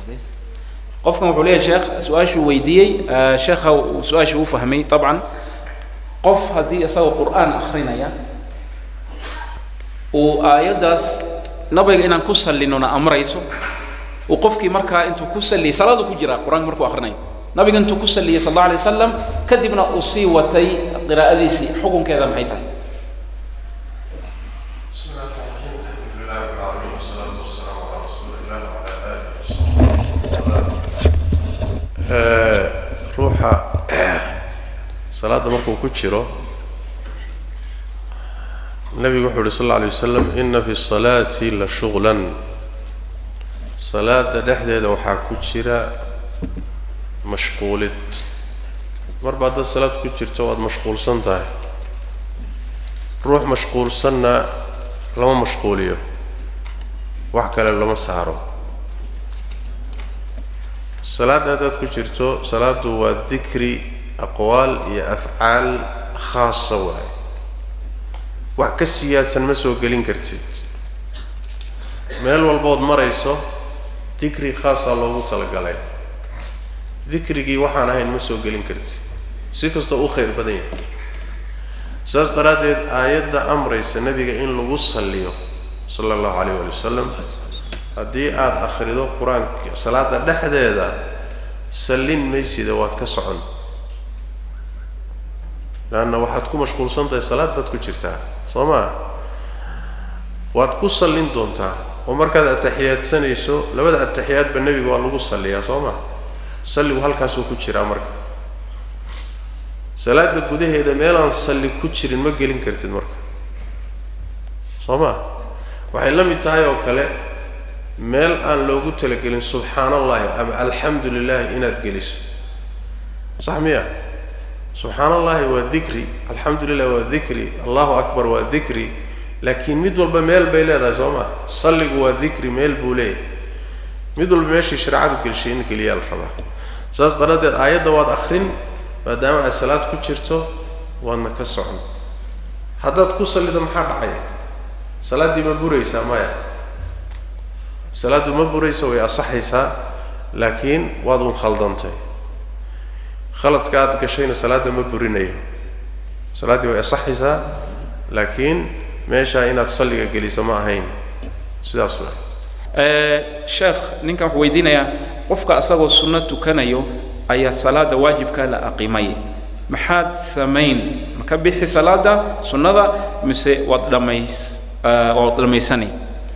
qofkan wuxuu leeyahay sheekh su-aashuu weydiiyey sheekha su-aashii uu fahmay طabcan qof haddii isagoo qur'aan akrinaya uu aayaddaas nabiga inaan ku sallinona amrayso uu qofkii markaa intuu ku salliyay salaadu ku jira qur-aanka markuu akrinayo nabiga intuu ku salliyay sal alla alay wasalam kadibna uu sii watay qiraa'adiisii xukunkeeda maxay tahay ruuxa salaadda markuu ku jiro nabigu wuxuu uhi sal alla alay wasalam ina fi salaati la shuغlan salaada dhexdeeda waxaa ku jira mashquulid marba haddaad salaad ku jirto waad mashquulsan tahay ruux mashquulsanna lama mashquuliyo wax kale lama saaro salaadda haddaad ku jirto salaaddu waa dikri aqwaal iyo afcaal khaasa waaye wax ka siyaadsan ma soo gelin kartid meel walbood marayso dikri khaasaa loogu talagalay dikrigii waxaan ahayn ma soo gelin kartid si kastoo u khayr badan yahay saas daraaddeed aayadda amraysa nebiga in lagu salliyo sala allahu calayh waali wasalam haddii aada akhrido qur-aanka salaada dhexdeeda sallin maysida waad ka socon leanna waxaad ku mashquulsan tahay salaad baad ku jirtaa soo maa waad ku sallin doontaa oo markaad ataxiyaadsanayso labada ataxiyaadba nebiga waa lagu salliyaa soo maa salligu halkaasuu ku jiraa marka salaada gudaheeda meelaan salli ku jirin ma gelin kartid marka soo maa waxay la mid tahay oo kale meel aan loogu talagelin subxaan allahi ama alxamdu lilahi inaad geliso sax miya subxaan allahi waa dikri alxamdu lilah waa dikri allahu akbar waa dikri laakiin mid walba meel bay leedahay soo maa salligu waa dikri meel buu leeyahay mid walba meeshii shareecadu gelishay in geliyaa la rabaa saas daraaddeed aayadda waad akrin maadaama aad salaad ku jirto waadna ka socon haddaad ku sallido maxaa dhacaya salaaddii ma buraysaa maya salaaddu ma buraysa way asaxaysaa laakiin waad un khaldantay khaladka aad gashayna salaadda ma burinayo salaaddii way asaxaysaa laakiin meeshaa inaad salliga geliso ma ahayn sidaas wa sheekh ninkan wuxuu weydiinayaa qofka asagoo sunno tukanayo ayaa salaada waajibka la aqimay maxaad samayn ma ka bixi salaada sunnada mise waad dhamays waad dhammaysanay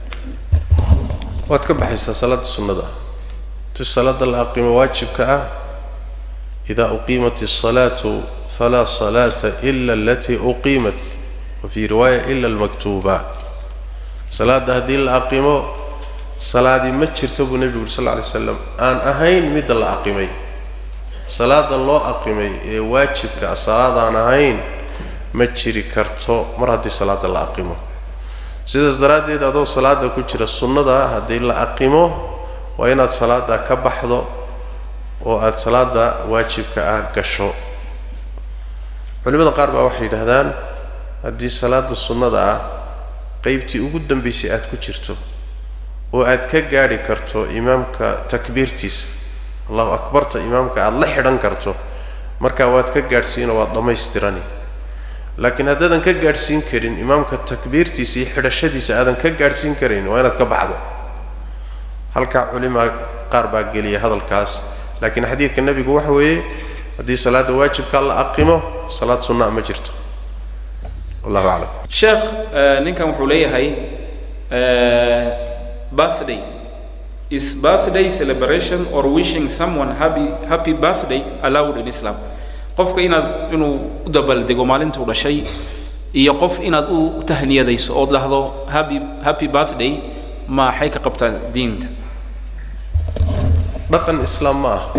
waad ka baxaysaa salaada sunnada ti salaada la aqimo waajibka ah idaa uqiimat الsalaatu falaa salaata ila alatii uqiimat wa fii riwaaya ila almaktuuba salaadda haddii la aqimo salaadii ma jirto buu nebigu uri sal lla alay slam aan ahayn midda la aqimay salaada loo aqimay ee waajibka salaadaan ahayn ma jiri karto mar haddii salaada la aqimo sidaas daraaddeed adoo salaada ku jira sunnada haddii la aqimo waa inaad salaada ka baxdo oo aada salaada waajibka ah gasho culimada qaar baa waxay yidhahdaan haddii salaada sunnada ah qeybtii ugu dambaysay aada ku jirto oo aad ka gaadhi karto imaamka takbiirtiisa allahu akbarta imaamka aada la xidhan karto markaa waad ka gaadhsiinoo waad dhammaystirani laakiin haddaadan ka gaadhsiin karin imaamka takbiirtiisa iyo xidhashadiisa aadan ka gaadhsiin karayn waa inaad ka baxdo halkaa culimaa qaar baa geliya hadalkaas laakiin xadiidka nebigu waxa weeye haddii salaada waajibka la aqimo salaad sunnaa ma jirto wallahu aclam sheekh ninkan wuxuu leeyahay birthday is birthday celebration or wishing someone happy happy birthday allowed in islam qofka inaad inuu u dabaaldego maalintuu dhashay iyo qof inaad u tahniyadayso ood dhahdo happy happy birthday maxay ka qabtaa diinta dhaqan islaam ma ah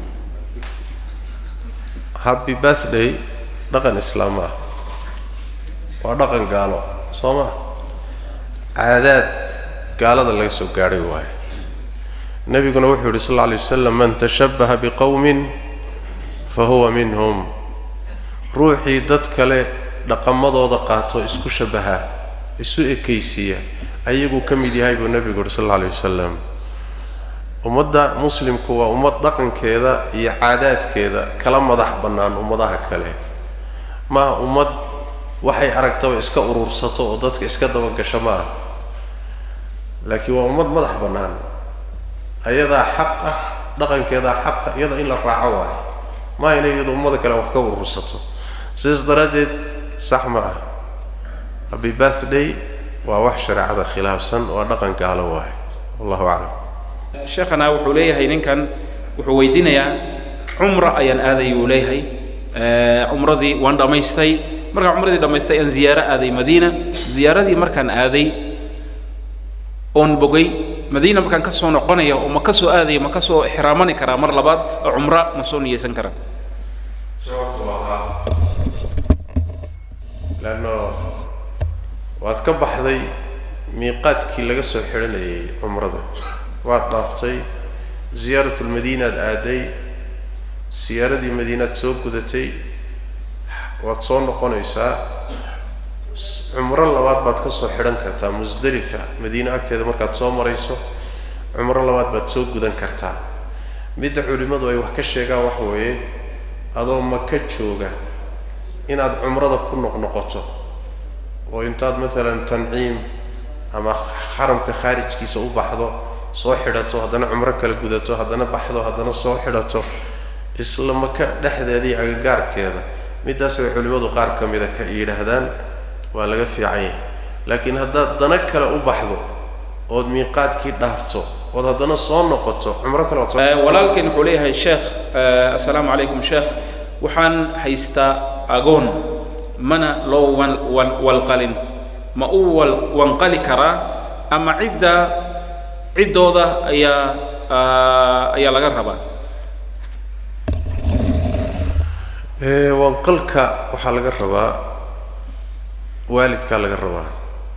happy birthday dhaqan islaam ma ah waa dhaqan gaalo soo ma caadaad gaalada laga soo gaadhay waaye nebiguna wuxuu yidhi sal alla alay wasalam man tashabbaha biqowmin fa huwa minhum ruuxii dad kale dhaqamadooda qaato isku shabbaha isu ekaysiiya ayaguu ka mid yahay buu nebigu yidhi sal alla alay wasalam ummadda muslimku waa ummad dhaqankeeda iyo caadaadkeeda kala madax bannaan ummadaha kale maaha ummad waxay aragtaba iska urursato oo dadka iska dabagasho ma ah laakiin waa ummad madax bannaan ayadaa xaq ah dhaqankeedaa xaqa iyada in la raaco waayo maa inay iyadu ummada kale wax ka urursato sidaas daraaddeed sax ma ah happy birthday waa wax shareecada khilaafsan waa dhaqan gaalo waayo wallahu aclam sheekhana wuxuu leeyahay ninkan wuxuu weydiinayaa cumra ayaan aaday uu leeyahay cumradii waan dhammaystay markaan cumradii dhammaystay aan ziyaaro aaday madiina ziyaaradii markaan aaday oon bogay madiina markaan ka soo noqonaya oo ma ka soo aadaya ma ka soo ixraamani karaa mar labaad oo cumra ma soo niyeysan karaa sababtu ahaa leanno waad ka baxday miiqaadkii laga soo xidhanayay cumrada waad dhaaftay ziyaaratulmadiinaad aaday siyaaradii madiinaad soo gudatay waad soo noqonaysaa cumro labaad baad ka soo xidhan kartaa musdalifa madiine agteeda markaad soo marayso cumro labaad baad soo gudan kartaa midda culimmadu ay wax ka sheegaan waxa weeye adoo maka jooga inaad cumrada ku noqnoqoto oo intaad maalan tanciim ama xaramka khaarijkiisa u baxdo soo xidhato haddana cumro kala gudato haddana baxdo haddana soo xidhato isla maka dhexdeeda iyo agagaarkeeda middaas bay culimmadu qaar ka mida ka yidhaahdaan waa laga fiican yahay laakiin haddaad dana kale u baxdo ood miiqaadkii dhaafto ood haddana soo noqoto cumro kale waad soo walaalkeen wuxuu leeyahay sheekh assalaamu calaykum sheekh waxaan haystaa agoon mana loo wan wan walqalin ma u wal wanqali karaa ama cidda ciddooda ayaa ayaa laga rabaa wanqalka waxaa laga rabaa waalidkaa laga rabaa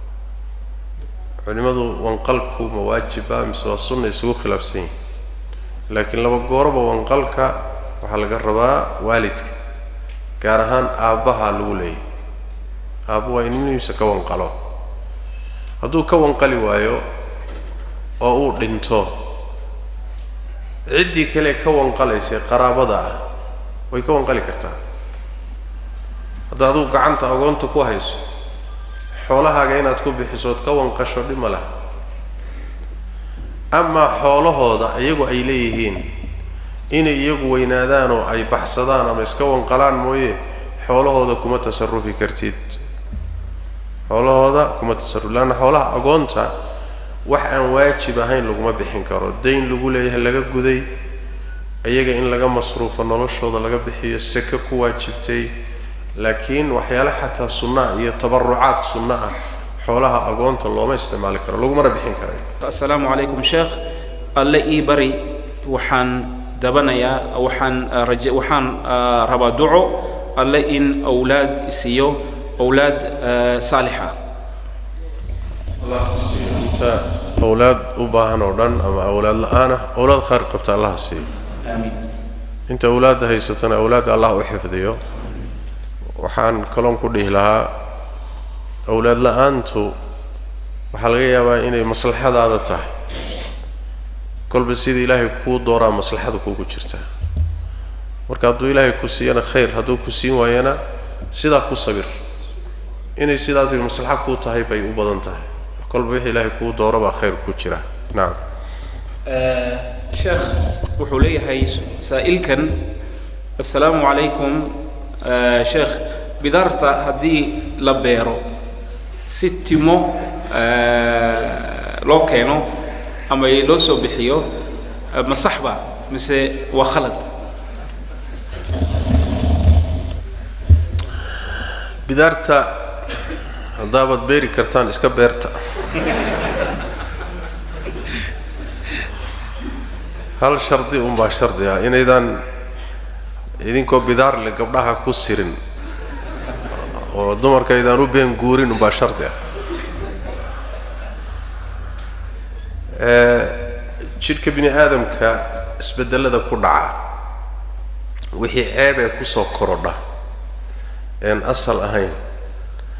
culimadu wanqalku ma waajiba mise waa sunna isugu khilaafsan yihin laakiin laba gooroba wanqalka waxaa laga rabaa waalidka gaar ahaan aabbaha lagu leeyahy aabba waa in ilmihiisa ka wanqalo hadduu ka wanqali waayo oo uu dhinto ciddii kale ka wanqalaysay qaraabada ah way ka wanqali kartaa hadda aduu gacanta agoonta ku hayso xoolahaaga inaad ku bixiso ood ka wanqasho dhib ma laha amaa xoolahooda iyagu ay leeyihiin inay iyagu weynaadaan oo ay baxsadaan ama iska wanqalaan mooye xoolahooda kuma tasarufi kartid xoolahooda kuma tasaruf leanna xoolaha agoonta wax aan waajib ahayn laguma bixin karo dayn lagu leeyahay laga guday iyaga in laga masruufo noloshooda laga bixiyo seke ku waajibtay laakiin waxyaale xataa sunna iyo tabarucaad sunna ah xoolaha agoonta looma isticmaali karo lagumana bixin karayo assalaamu calaykum sheekh alle ii bari waxaan dabanayaa waxaan raje waxaan rabaa duco alle in awlaad isiiyo awlaad saalix ah inta awlaad u baahan oo dhan ama awlaad la-aan ah awlaad khayr qabta allaha siiyo aamiin inta awlaadda haysatana awlaadda allah u xifdiyo waxaan kaloon ku dhihi lahaa awlaad la-aantu waxaa laga yaabaa inay maslaxadaada tahay kolba sida ilaahay kuu dooraa maslaxada kuugu jirtaa marka hadduu ilaahay ku siiyana khayr hadduu ku siin waayana sidaa ku sabir inay sidaasay maslaxa kuu tahay bay u badan tahay kolba wixii ilaahay kuu dooro baa khayr ku jira nacam sheekh wuxuu leeyahay saa'ilkan assalaamu calaykum sheekh bidaarta haddii la beero si timo loo keeno ama loo soo bixiyo ma sax ba mise waa khalad bidaarta haddaabaad beeri kartaan iska beerta hal shardi unbaa shardi ah inaydaan idinkoo bidaar le gabdhaha ku sirin oo dumarka aydaan u been guurin unbaa shardi ah jidhka bini aadamka isbedelada ku dhaca wixii ceeb ee kusoo korodha een asal ahayn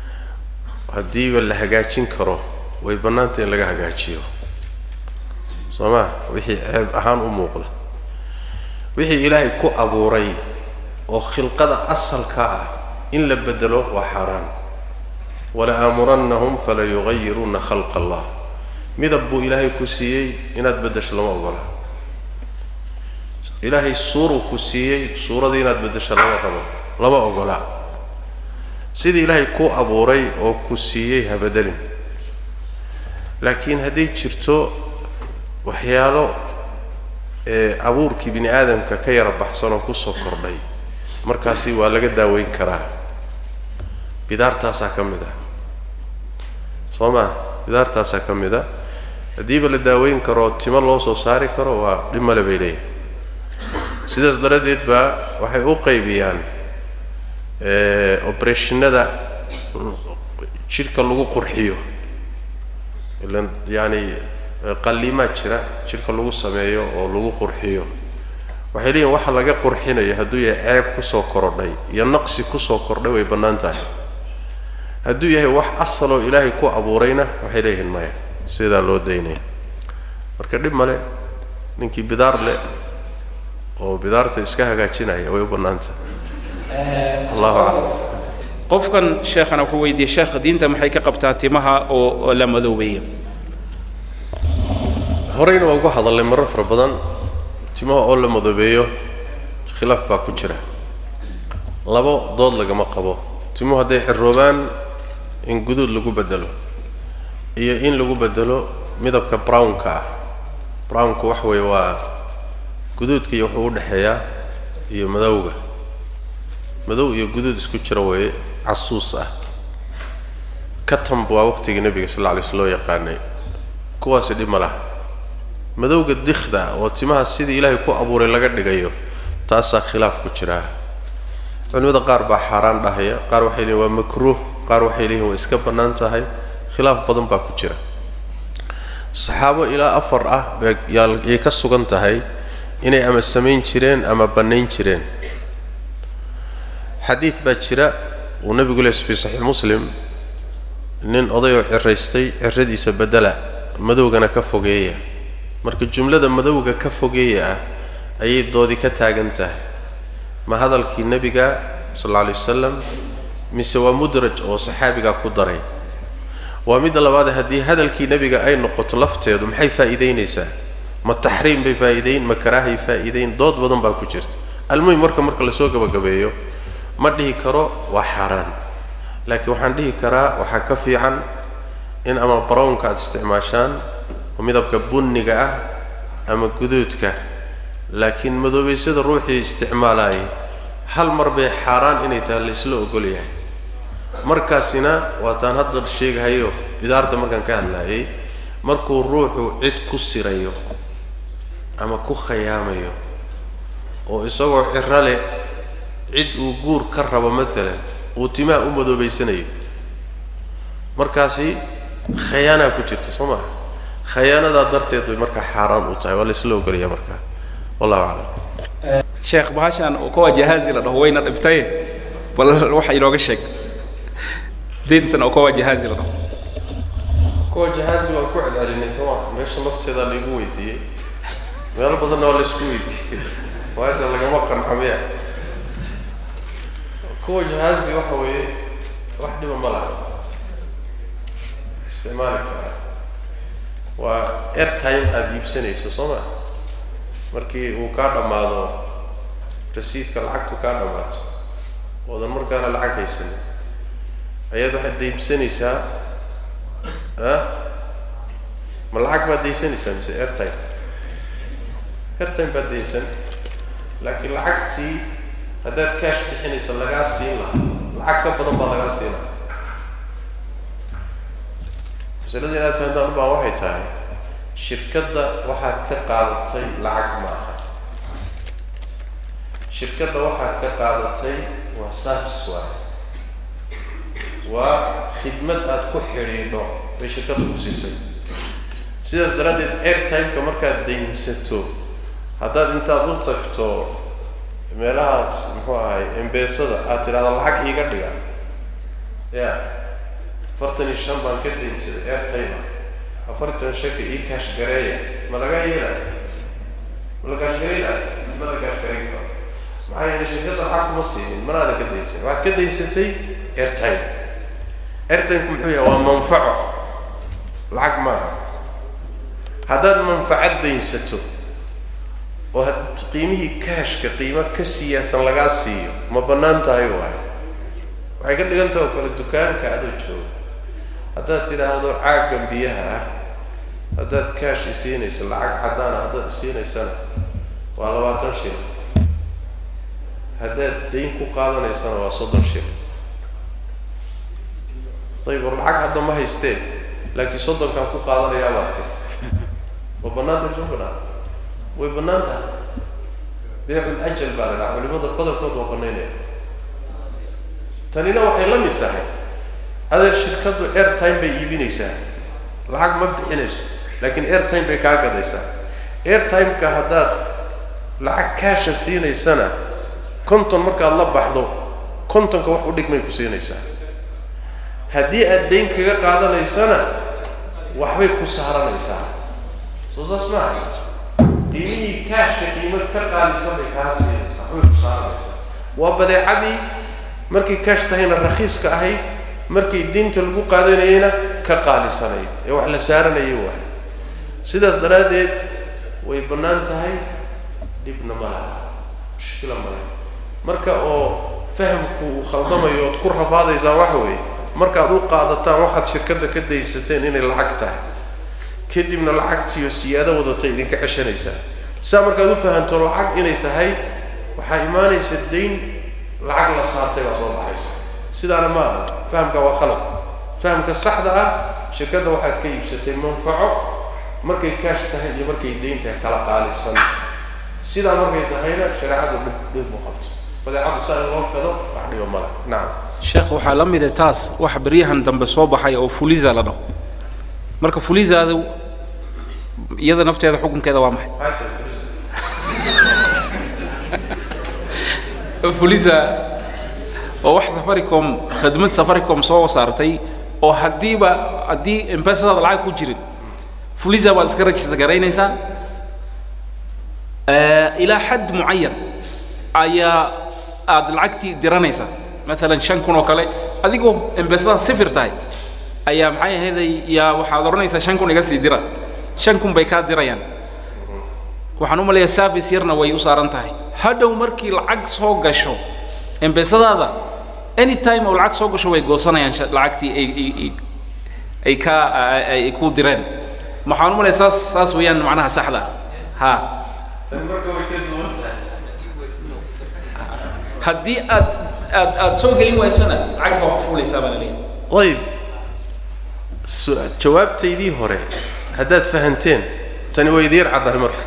haddiiba la hagaajin karo way bannaanta in laga hagaajiyo soo maa wixii ceeb ahaan u muuqda wixii ilaahay ku abuuray oo khilqada asalka ah in la bedelo waa xaaraan wala aamurannahum fala yugayiruuna khalqa allah midab buu ilaahay ku siiyey inaad beddesho lama ogola ilaahay suuruu ku siiyey suuradii inaad beddesho lama rabo lama ogola sidii ilaahay ku abuuray oo ku siiyey ha bedelin laakiin hadday jirto waxyaalo ee abuurkii bini aadamka ka yara baxsan oo kusoo kordhay markaasi waa laga daaweyn karaa bidaartaasaa ka mid ah soo maa bidaartaasaa ka mid a haddiiba la daaweyn karo timo loo soo saari karo waa dhib male bay leeyahay sidaas daraaddeed baa waxay u qaybiyaan obereshinada jidhka lagu qurxiyo ilan yaani qalliimaa jira jidhka lagu sameeyo oo lagu qurxiyo waxay leeyihin waxa laga qurxinayo hadduu yahay ceeb kusoo korodhay iyo naqsi kusoo kordhay way bannaan tahay hadduu yahay wax asaloo ilaahay ku abuurayna waxay leeyihiin maya sidaa loo daynaya marka dhib male ninkii bidaar leh oo bidaarta iska hagaajinaya way u bannaan tahay allahu aclam qofkan sheekhana wuxuu weydiiyey sheekh diinta maxay ka qabtaa timaha oo oo la madoobeeyo horeyna waa ugu hadalnay marar fara badan timaha oo la madoobeeyo khilaaf baa ku jira labo dood lagama qabo timuhu hadday xirroobaan in guduud lagu bedelo iyo in lagu bedelo midabka brownka ah brownku wax weeye waa guduudka iyo wuxuu u dhexeeyaa iyo madowga madow iyo guduud isku jira weeye casuus ah katamb waa waqtigii nebiga sal alla alay sl loo yaqaanay kuwaasi dhib ma laha madowga dikhda oo timaha sidii ilaahay ku abuuray laga dhigayo taasaa khilaaf ku jiraa culimada qaar baa xaaraan dhahaya qaar waxay leeyihin waa makruuh qaar waxay leeyihin waa iska bannaan tahay khilaaf badan baa ku jira saxaabo ilaa afar ah bayay ka sugan tahay inay ama samayn jireen ama bannayn jireen xadiid baa jira uu nebigu lees fi saxiix muslim nin odayoo ciraystay ciradiisa bedela madowgana ka fogeeya marka jumlada madowga ka fogeeya ah ayay doodi ka taagan tahay ma hadalkii nebiga sal alla alay wasalam mise waa mudraj oo saxaabigaa ku daray waa midda labaade haddii hadalkii nebiga ay noqoto lafteedu maxay faa'iidaynaysaa ma taxriim bay faa'iidayn ma karaahay faa'iidayn dood badan baa ku jirta almuhim marka marka lasoo gabagabeeyo ma dhihi karo waa xaaraan laakiin waxaan dhihi karaa waxaa ka fiican in ama brownka aada isticmaashaan oo midabka bunniga ah ama guduudka laakiin madoobaysada ruuxii isticmaalaayay hal mar bay xaaraan inay tahay la isla ogol yahay markaasina waataan hadda sheegahayo bidaarta markaan ka hadlaayay markuu ruuxu cid ku sirayo ama ku khayaamayo oo isagoo ciro leh cid uu guur ka rabo maalan uu timaha u madoobaysanayo markaasi khayaanaa ku jirta soo maha khayaanadaa darteed bay markaa xaaraan u tahay waa la isla ogolaya markaa wallahu aclam sheekh bahashan oo kuwa jahaazi la dhaho wayna dhibtaye bal waxa inooga sheeg diintan oo kuwa jahaazi la dhaho kuwa jahaazi waan ku celcelinay soo maa meesha lafteedaa laigu weydiiyey meelo badanna waa laisku weydiiyey bahasha lagama qanxamiya kuwa jahaazi waxa weeye wax dhiba ma laha isticmaali karaa waa airtime aada iibsanayso soo maa markii uu kaa dhammaado rasiidka lacagtu kaa dhammaato oodan markaana lacag haysanin ayaad waxaad daybsanaysaa ah ma lacag baad daysanaysaa mise airtime airtime baad daysan laakiin lacagtii haddaad cash bixinaysa lagaa siin lahaa lacag ka badan baa lagaa siin lahaa masalada inaad fahantaan u baan waxay tahay shirkadda waxaad ka qaadatay lacag ma aha shirkadda waxaad ka qaadatay waa service waaye waa khidmad aad ku xidhiidho bay shirkadda ku siisay sidaas daraaddeed airtimeka markaad daynsato haddaad intaad u tagto meelahaas muxuu ahay embeesada aad tidhahda lacag iiga dhiga ya afartan iyo shan baan ka daynsaday airtime afartan shanka ii kaash gareeya ma laga yeelay ma la gaashgaraynayo ma la gaashgarayn karo maxaa yeelay shirkadda lacag kuma siinin manaada ka daynsan waxaad ka daynsatay airtime airtimku muxuu yahay waa manfaco lacag maaha haddaad manfacad daynsato oo had qiimihii kaashka qiimo ka siyaadsan lagaa siiyo ma bannaan tahay waay waxay ka dhigan taha oo kale dukaanka adoo jooga haddaad tidhaahdo caaggan biyaha ah haddaad kaash isiinaysa lacag caddaana haddaad isiinaysana waa labaatan shil haddaad dayn ku qaadanaysana waa soddon shil ayib war lacag hadda ma haystee laakiin soddonkaan ku qaadanayaa baa tiri ma bannaan tahay soo banaan way bannaan tahay beecul ajal baa la dhaha culimada qodobkood waa banaynaya tanina waxay la mid tahay adeer shirkaddu airtime bay iibinaysaa lacag ma bixinayso laakiin airtime bay kaa gadaysaa airtimeka haddaad lacag kaasha siinaysana konton markaad la baxdo kontonka wax u dhigmay ku siinaysaa haddii aad dayn kaga qaadanaysana waxbay ku saaranaysaa soo saas maaha qiimihii kaashka qiimo ka qaalisan bay kaa siinaysaa waxbay ku saaranaysaa waa badeecadii markay kaash tahayna rakhiiska ahayd markay diinta lagu qaadanayeyna ka qaalisanayd ee wax la saaranayay waay sidaas daraaddeed way bannaan tahay dhibna ma laha mushkila male marka oo fahamku uu khaldamayo ood ku rafaadaysaan waxa weeye markaad u qaadataan waxaad shirkadda ka daysateen inay lacag tahay kadibna lacagtiiyo siyaado wadatay idinka ceshanaysaa saa markaad u fahanto lacag inay tahay waxaa imaanaysa dayn lacag la saartay baa soo baxaysa sidaana ma aha fahamka waa khalad fahamka saxda ah shirkadda waxaad ka iibsatay manfaco markay kaash tahay iyo markay dayn tahay kala qaalisan sidaa markay tahayna shareecadu dhib dhib u qabto badeecadu saa in loo gado wax dhiba male nacam sheekh waxaa la mid ah taas wax beryahan dambe soo baxay oo fuliza la dhaho marka fulizaadu iyada nafteeda xukunkeeda waa maxay maxay tahay fuliza fuliza oo wax safaricom khidmad safaricom soo saartay oo haddiiba haddii embasadaada lacag ku jirin fuliza baad iska register garaynaysaa ilaa xad mucayan ayaa aada lacagtii diranaysaa maalan shan kun oo kale adigoo embasada sifir tahay ayaa maxay ahayday yaa waxaad odhanaysaa shan kun iga sii dira shan kun bay kaa dirayaan waxaan u maleeyaa service yarna way u saaran tahay hadhow markii lacag soo gasho embesadaada anytime oo lacag soo gasho way goosanayaan sha- lacagtii ay ay ay ay ka ay ku direen waxaan u maleeyaa saas saas weeyaan macnaha saxda ha tani marka way ka duwan tahay haddii aad aad aad soo gelin waysana lacag baa ku fuulaysaa baa la leeyahay ayib su- jawaabtaydii hore haddaad fahanteen tani way idiin caddahay marka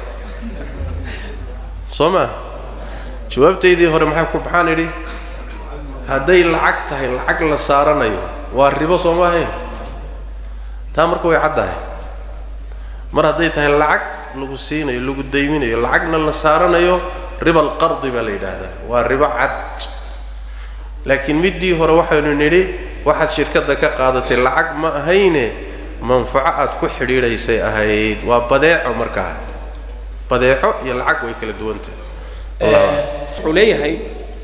soo maa jawaabtaydii hore maxaa ku maxaan idhi hadday lacag tahay lacag la saaranayo waa ribo soo ma ahayn taa marka way caddahay mar hadday tahay lacag lagu siinayo lagu dayminayo lacagna la saaranayo riba alqardi baa la yidhaahdaa waa ribo cad laakiin middii hore waxaynu nidhi waxaad shirkadda ka qaadatay lacag ma ahayne manfaco aad ku xidhiidhaysay ahayd waa badeeco markaa badeeco iyo lacag way kala duwantahay wuxuu leeyahay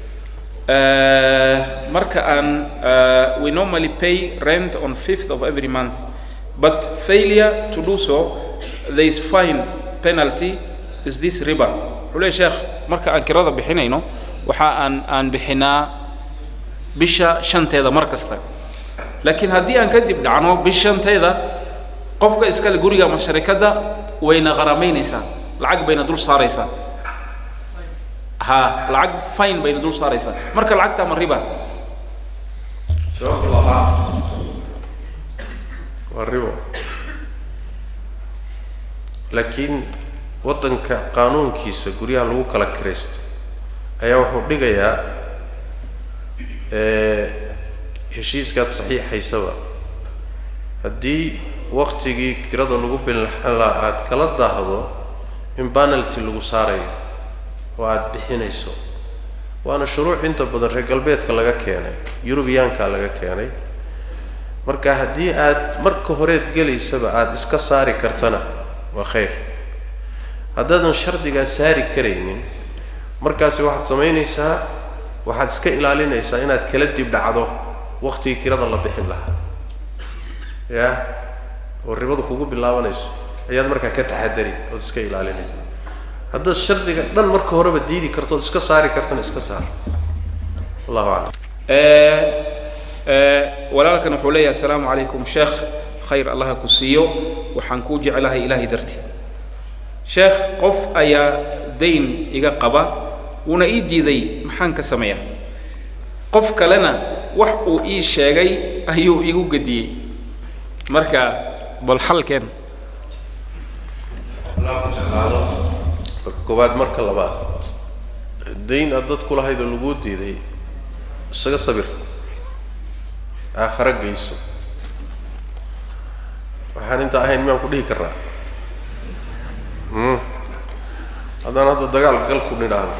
uh, marka aan uh, we normally pay rent on 5th of every month but failure to do so there is fine penalty is this riba wuxuu leeyahay sheekh marka aan kirada bixinayno waxa aan aan bixinaa bisha shanteeda mar kasta laakiin haddii aan kadib dhacno bisha shanteeda qofka iskale guriga ama sharikadda wayna qaramaynaysaa lacag bayna dul saaraysaa ha lacag fine bayna dul saaraysaa marka lacagta ma riba jawaabtu waa haa waa ribo laakiin waddanka qaanuunkiisa guryaha lagu kala kiraysto ayaa wuxuu dhigayaa heshiiskaad saxiixaysaba haddii waktigii kirada lagu binlaxan lahaa aada kala daahdo in banalty lagu saarayo oo aada bixinayso waana shuruuc inta badan reer galbeedka laga keenay yurubiyaanka laga keenay marka haddii aad marka horeed gelaysaba aada iska saari kartana waa khayr haddaadan shardigaa saari karaynin markaasi waxaad samaynaysaa waxaad iska ilaalinaysaa inaad kala dib dhacdo waktigii kirada la bixin lahaa ya oo ribadu kugu bilaabanayso ayaad markaa ka taxadari ood iska ilaalinay haddaad shardiga dhan marka horeba diidi karto ood iska saari kartona iska saar wallahu aclam walaalkan wuxuu leeyahay assalaamu calaykum sheekh khayr allaha ku siiyo waxaan kuu jeclahay ilaahay dartii sheekh qof ayaa dayn iga qaba wuuna ii diiday maxaan ka sameeyaa qof kalena wax uu ii sheegay ayuu igu gediyey marka bal xalkeen marka koowaad marka labaad dayn aad dad ku lahayd oo laguu diiday isaga sabir aakhara geyso waxaan inta ahayn miyaan ku dhihi karnaa haddaan hadda dagaal gal ku nidhaahdo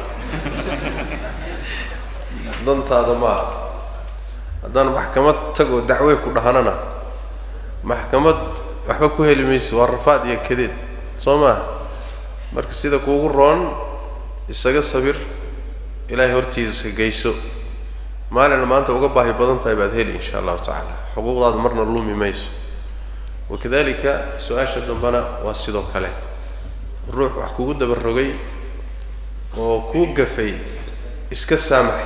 dantaada maaha haddaan maxkamad tagoo dacwey ku dhahanana maxkamad waxba ku heli mayso waa rafaad iyo kadeed soo maaha marka sida kuugu roon isaga sabir ilaahay hortiisa geyso maalina maanta uga baahi badan tahay baad heli insha allahu tacaala xuquuqdaada marna lumi mayso wakadalika su-aasha dambena waa sidoo kale ruux wax kugu daba rogay oo kuu gafay iska saamax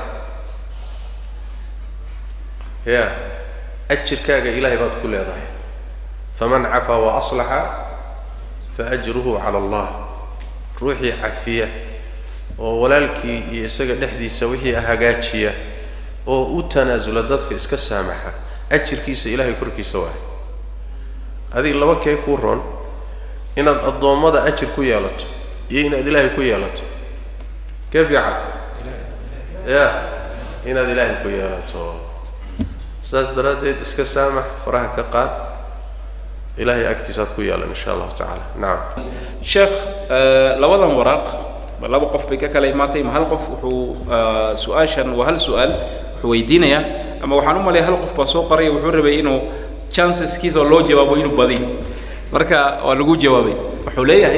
ya ajirkaaga ilaahay baad ku leedahay faman cafaa wa aslaxa fa ajruhu cala allah ruuxii cafiya oo walaalkii iyo isaga dhexdiisa wixii hagaajiya oo u tanaasula dadka iska saamaxa ajirkiisa ilaahay korkiisa waay adiga laba kee kuu roon inaad addoommada ajir ku yeelato iyo inaad ilaahay ku yeelato kee fiican ya inaad ilaahay ku yeelato saas daraaddeed iska saamax faraha ka qaad ilahay agtiisaad ku yeelan insha allahu tacaala nacam sheekh labadan waraaq laba qof bay ka kala imaatay ma hal qof wuxuu su-aashan waa hal su-aal wuxuu weydiinayaa ama waxaan u malaya hal qof baa soo qoraya wuxuu rabay inuu chanceskiisa oo loo jawaabo inuu badiy marka waa lagu jawaabay wuxuu leeyahay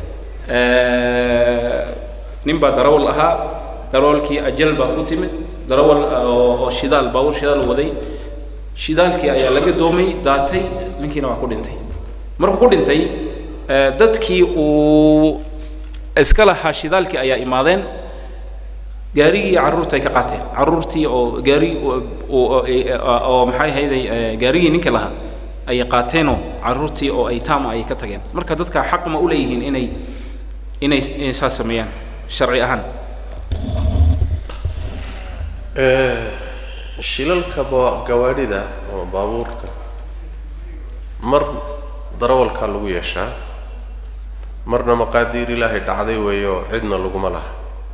nin baa darawal ahaa darawalkii ajal baa ku timid darawal oo shidaal baabuur shidaal waday shidaalkii ayaa laga doomay daatay ninkiina waa ku dhintay markuu ku dhintay dadkii uu iska lahaa shidaalkii ayaa imaadeen gaarigii carruurta ay ka qaateen carruurtii oo gaari oo maxay ahayday gaarigii ninka lahaa ayay qaateenoo carruurtii oo ay taama ayay ka tageen marka dadka xaq ma u leeyihiin inay inay inay saas sameeyaan sharci ahaan shilalka ba gawaadhida ama baabuurka mar darawalkaa lagu yeeshaa marna maqaadiir ilaahay dhacday weeyo cidna laguma laha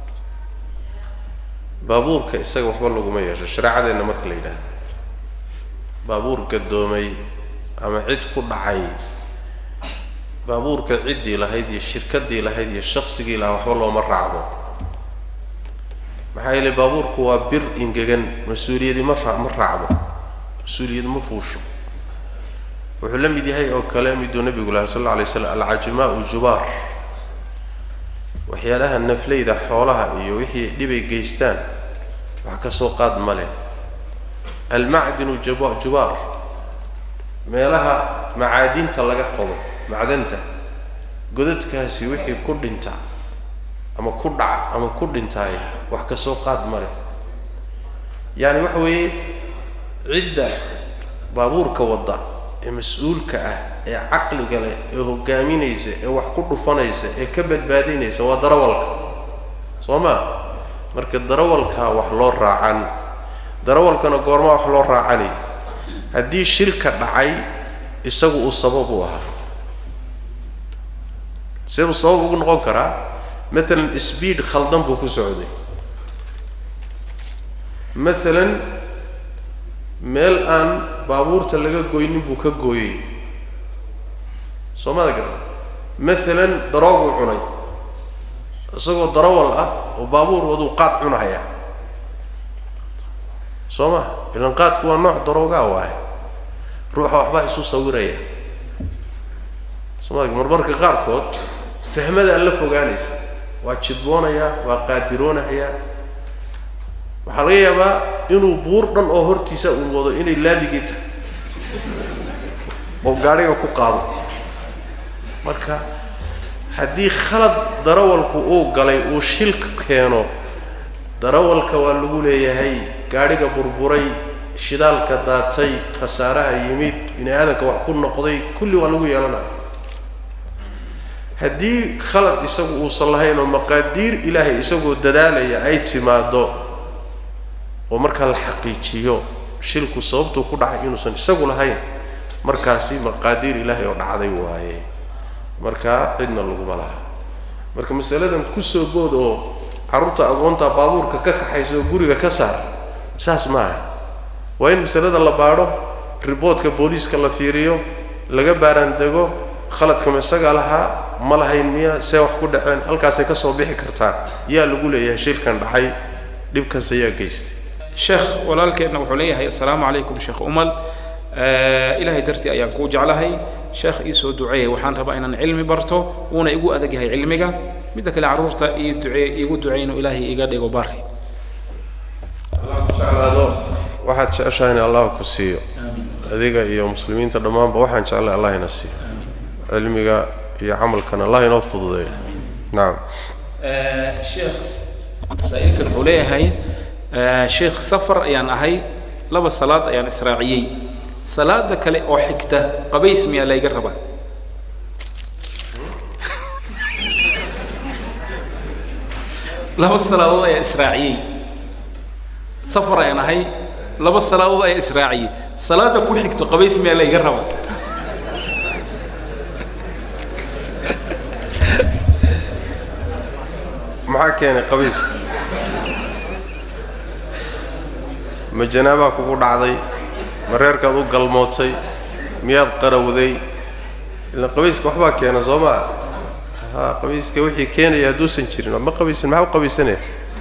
baabuurka isaga waxba laguma yeesho shareecadeenna marka la yidhaahdo baabuur gadoomay ama cid ku dhacay baabuurka ciddii lahayd iyo shirkaddii lahayd iyo shaqsigii lahaa waxba looma raacdo maxaa yeelay baabuurku waa bir ingegan mas-uuliyadi ma raa ma raacdo mas-uuliyad ma fuusho wuxuu la mid yahay oo kale miduu nabigu lahaa sal alla alay slam alcajimaau jubaar waxyaalaha nafleyda xoolaha iyo wixii dhibay geystaan wax ka soo qaad ma leh almacdinu jaba jubaar meelaha macaadinta laga qodo macdanta godadkaasi wixii ku dhinta ama ku dhaca ama ku dhintaay wax ka soo qaad ma leh yaani waxa weeye cidda baabuurka wadda ee mas-uulka ah ee caqliga leh ee hogaaminaysa ee wax ku dhufanaysa ee ka badbaadinaysa waa darawalka soo ma marka darawalkaa wax loo raacan darawalkana goormaa wax loo raacanay haddii shilka dhacay isagu uu sabab u ahaa see buu sabab ugu noqon karaa matalan speed khaldan buu ku socday maalan meel aan baabuurta laga goynin buu ka gooyey soo mada garan maalan darooguu cunay isagoo darawal ah oo baabuur waduu qaad cunahaya soo ma ilan qaadku waa nooc daroogaa waaye ruuxa waxbaa isu sawiraya soo mada marmarka qaarkood fahmada alla fogaanaysa waa jidboonayaa waa qaadiroonayaa waxaa laga yaabaa inuu buur dhan oo hortiisa uu wado inay laabigii tahay oo gaadhiga ku qaado marka haddii khalad darawalku uu galay uu shilka keeno darawalka waa lagu leeyahay gaadhiga burburay shidaalka daatay khasaaraha yimid bini aadamka wax ku noqday kulli waa lagu yeelanaya haddii khalad isagu uusan lahayn oo maqaadiir ilaahay isagoo dadaalaya ay timaado oo markaa la xaqiijiyo shilku sababtuu ku dhacay inuusan isagu lahayn markaasi maqaadiir ilaahay oo dhacday waaye markaa cidna laguma laha marka masaladan kusoo bood oo carruurta agoonta baabuurka ka kaxaysa oo guriga ka saar saas maaha waa in masalada la baadho riboodka booliiska la fiiriyo laga baaraandego khaladka ma isagaa lahaa ma lahayn miya see wax ku dhaceen halkaasay ka soo bixi kartaa yaa lagu leeyahay shilkan dhacay dhibkaas ayaa geystay sheekh walaalkeenna wuxuu leeyahay assalaamu calaykum sheekh umal ilaahay dartii ayaan kuu jeclahay sheekh ii soo duceeyay waxaan rabaa inaan cilmi barto uuna igu adag yahay cilmiga midda kale carruurta ii ducee iigu ducey inuu ilaahay iga dhigo bari jeclaado waxaad jeceshahay in allah ku siiyo adiga iyo muslimiinta dhammaanba waxaan jeclay allah ina siiyo cilmiga iyo camalkana allah inoo fududeeyo nacam sheekh saa-iilkan wuxuu leeyahay sheekh safar ayaan ahay laba salaad ayaan israaciyey salaada kale oo xigta qabays miyaa layga rabaa laba salaadood ayaan israaciyey safar ayaan ahay laba salaadood ayaan israaciyey salaada ku xigto qabays miyaa layga rabaa maxaa keenay qabiiska ma janaabaa kugu dhacday ma reerkaad u galmootay miyaad qarawday ilaan qabiiska waxbaa keena soo maa ha qabiiska wixii keenaya hadduusan jirin ma qabiisan maxaa u qabiisanaya